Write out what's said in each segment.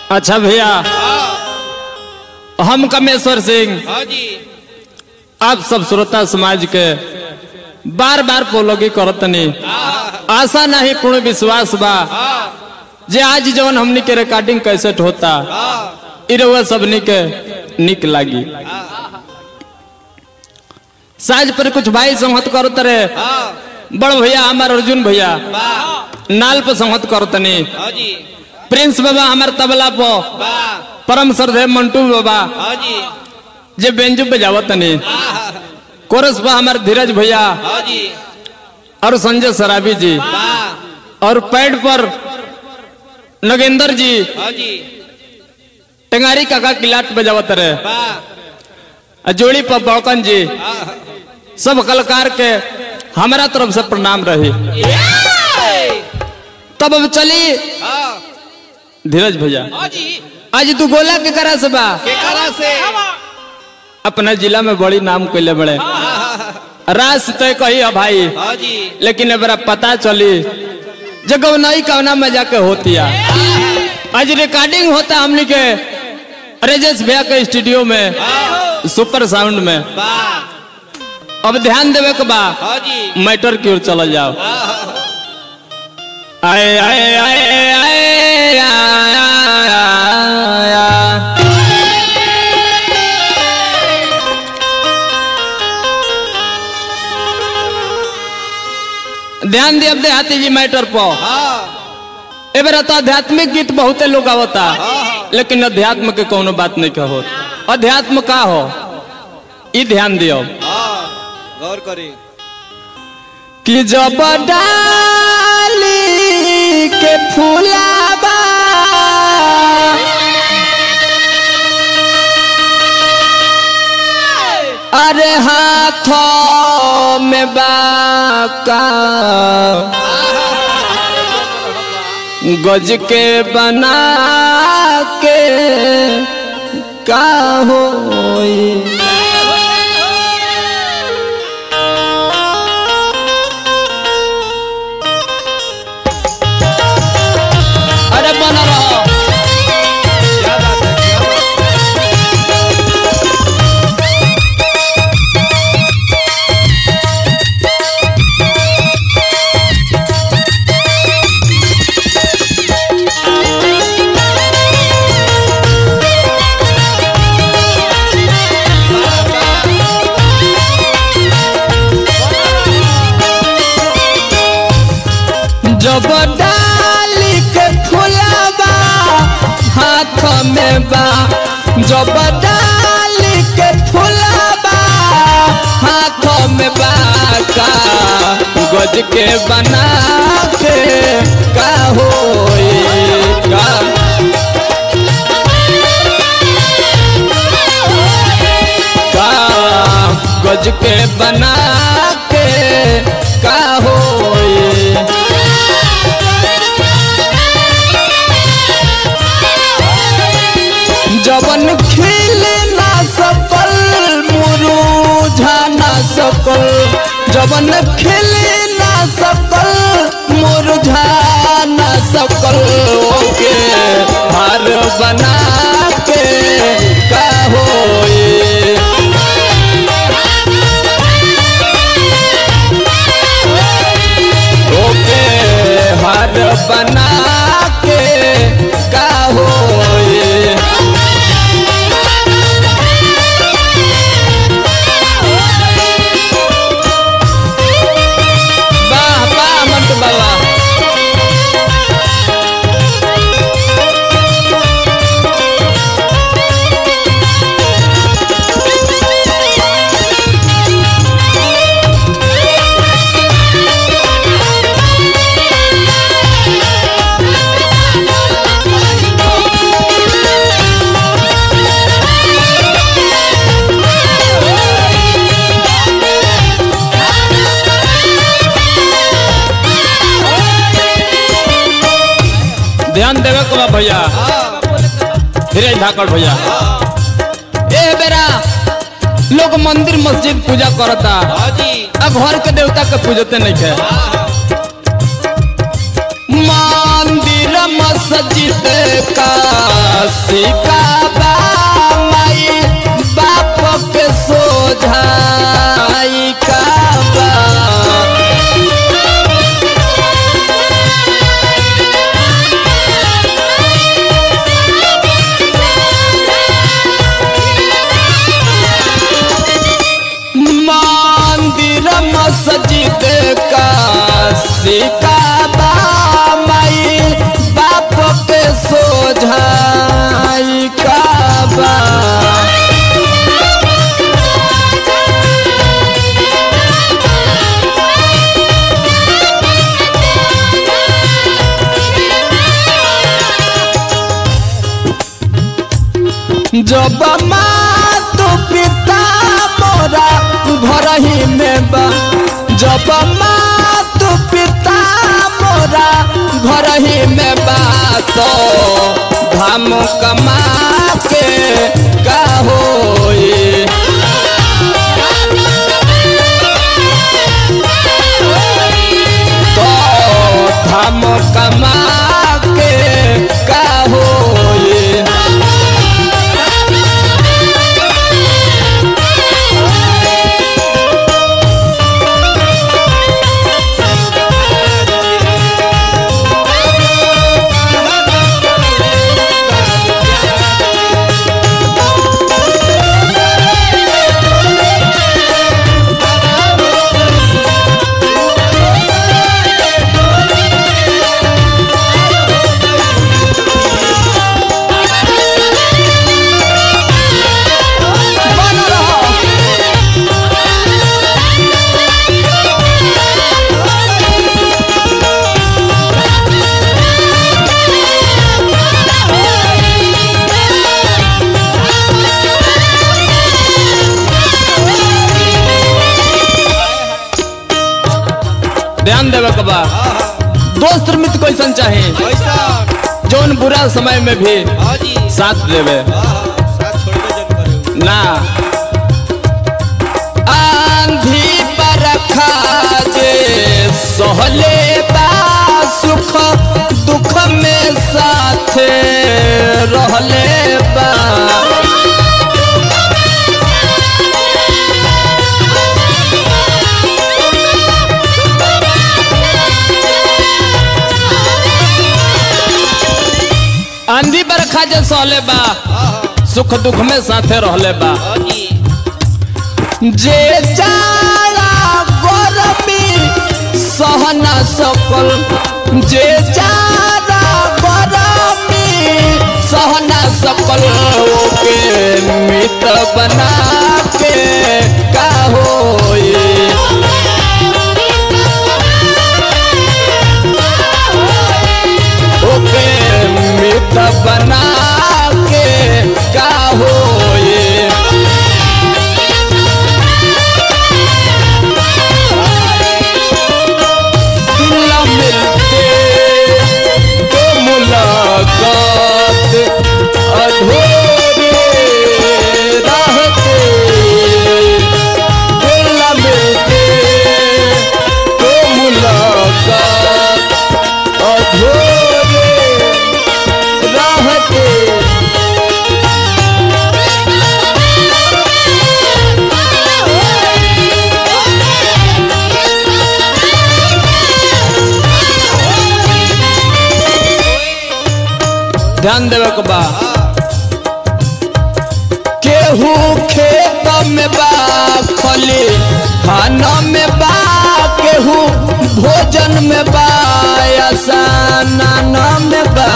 अच्छा भैया हम कमेश्वर सिंह हाँ जी आप सब श्रोता समाज के बार बार पोलोगी करतनी आशा नहीं पूर्ण विश्वास बा जे आज जवन हमनी के रिकॉर्डिंग कैसेट होता इ रउआ सबनी के निक लागी साज पर कुछ भाई संहत करत रहे बड़ भैया हमार अर्जुन भैया नाल पर संहत करतनी हाँ जी प्रिंस बाबा हमार तबला पर वाह परम श्रद्धे मंटू बाबा हाँ जी जे बेंजू पे जावतनी कोरस पर हमार धीरज भैया हाँ जी और संजय सराबी जी वाह और पैड पर नगेंद्र जी हाँ जी टेंगारी काका किलाट बजावत रहे वाह आ जोड़ी पर बड़कन जी सब कलाकार के हमारा तरफ से प्रणाम रही तब अब चली हाँ धीरज भैया हाँ जी आज तू गोला के करा से बा केकरा से अपना जिला में बड़ी नाम कैले बड़े रास तय कही है भाई हाँ जी लेकिन अब पता चली जगह नहीं कवना में जाके होती है आज रिकॉर्डिंग होता हमनी के रेजेश भैया के स्टूडियो में सुपर साउंड में वाह अब ध्यान देवे के बा हाँ जी मैटर की ओर चला जाओ आए आए आए आए आए, आए, आए। ध्यान दिए अब देहाती जी मैटर पर हाँ ए बेरा तो आध्यात्मिक गीत बहुते लोग आवता लेकिन अध्यात्म के कोनो बात नहीं कहो अध्यात्म का हो ई ध्यान दियो हाँ गौर करी कि जब डाली के फूलाबा अरे हाथों में बाका गज के बना के का होई अरे बना रहो क्या बात है क्या बात जब डाली के फुलाबा हाथ में बा जब डाली के फुलाबा हाथ में बा का गज के बना के का होई का का गज के बना के का होई जवन खिल ना सकल मुरुझा ना सकल जवन खिल ना सकल मुरुझा ना सकल ओके हार बना के का होई ओके हार बना के का होई वाह वाह मंटू बाबा ध्यान देवे को बा भैया धीरज धाकड़ भैया ए बेरा लोग मंदिर मस्जिद पूजा करता हाँ जी आ घर के देवता के पूजते नहीं है मंदिर मस्जिद मस्जिद का सिकाबा माई बाप के सोझाई काबा मंदिर मस्जिद का सिकाबा माई बाप के सोझाई काबा जब माँ तो पिता मोरा घर ही में बा जब माँ तो पिता मोरा घर ही में बा तो धाम कमा के का होई तो धाम कमा के का होई बन रहो ध्यान देवे के बा दोस्त मित्र कैसन चाहे पैसा जौन बुरा समय में भी हाँ जी साथ देवे हाँ साथ छोड़बे जन करे ना आंधी बरखा जे सहले बा सुख दुख में साथ रहले बा आंधी बरखा जे सहले बा हाँ हाँ सुख दुख में साथे रहले बा हाँ जी जे जाड़ा गरमी सहना सकल जे जाड़ा गरमी सहना सकल ओके मित बना के का होई ओके मित बना के का होई न मिलते तो मुलाकात अधूरी रहते दिल न मिलते तो मुलाकात अधूरी रहते ध्यान देवे के बा केहू खेत में बा खली खाना में बा केहू भोजन में बा आसाना में बा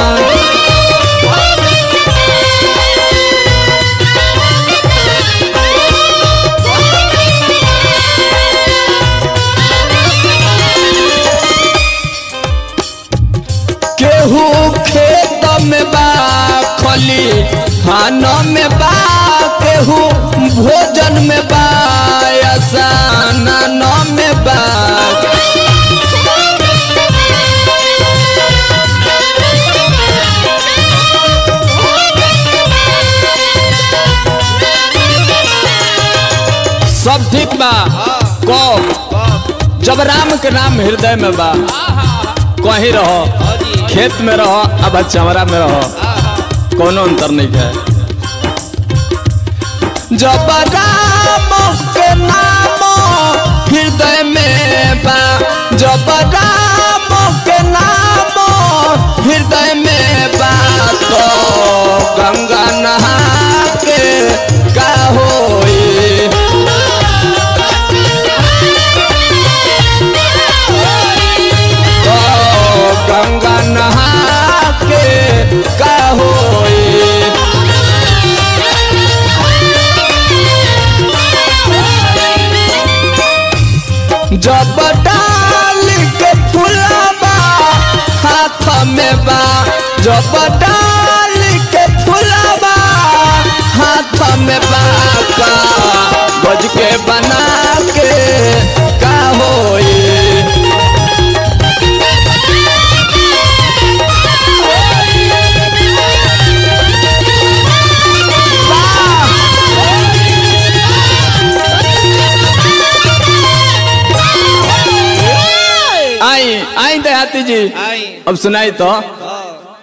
केहू खेत में बा खली खाना में बा केहू भोजन में बा आसाना में बा सब ठीक बा कब बाप जब राम के नाम हृदय में बा कहीं रहो हाँ जी खेत में रहो अब चमरा में रहो कोनो अंतर नहीं है जब राम के नाम हृदय में बा जब राम के नाम हृदय में बा तो गंगा नहा के का होई ओ गंगा नहा के का होई जब डाल के फुलाबा हाथ में बा जब डाल के फुलाबा हाथ में बा का बज के बना के का होई आई आई देहाती जी आई अब सुनाई तो हाँ